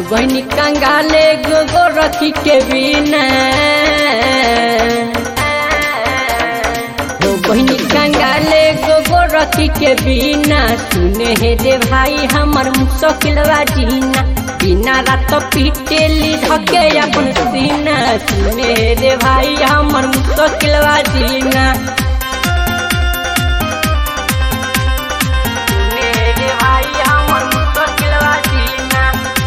बहनी कंगाले गोगो रखी के बिना हो बहनी कंगाले गोगो रखी के बिना सुने हे रे भाई हमर मुश्किलवा जीना बिना रात पीटेली धके अपन सीना सुने हे रे भाई हमर मुश्किलवा जीना सुने हे रे भाई हमर मुश्किलवा जीना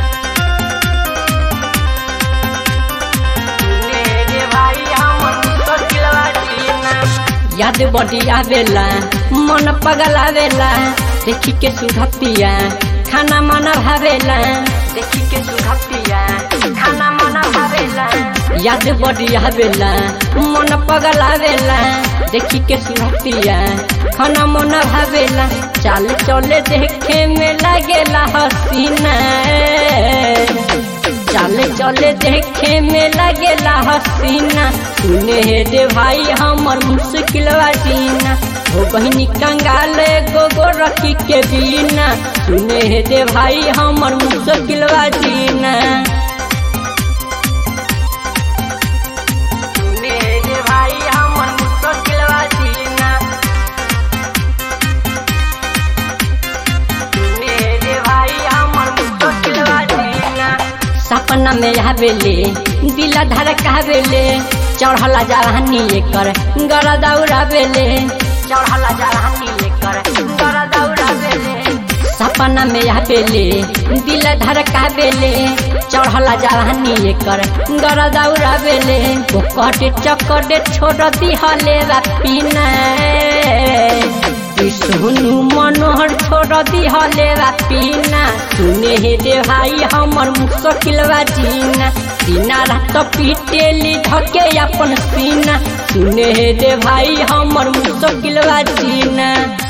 मेरे भाई हमर मुश्किलवा जीना याद बड़ी आवेला मन पगल आवेला देखी के सुधतिया खाना मन भावेला देखी के सुधतिया खाना मन भावेला याद बड़ी आवेला मन पगल आवेला देखी के सुधतिया खाना मन भावेला चाल चले देखे में लागेला हसीना चले चले देखे में लगेला हसीना सुने हे रे भाई हमर मुश्किलवा जीना हो बहनी कंगाल गोगो रखी के बिना सुने हे रे भाई हमर मुश्किलवा जीना सुने हे रे भाई हमर मुश्किलवा जीना सुने हे रे भाई हमर मुश्किलवा जीना सपना में आवेले दिला धड़कावेले चढ़ला जवानी एकर गरा दौड़ावेले चढ़ला जवानी एकर गरा दौड़ावेले सपना में आवेले दिल धड़कावेले चढ़ला जवानी एकर गरा दौड़ावेले ओकर चक्कर छोड़ दिहले रापीना सोनू मनोहर छोड़ दिहले रापीना सुने हे रे भाई हमर मुश्किलवा जीना सीना रात पीटेली धके अपन सीना सुने हे रे भाई हमर मुश्किलवा जीना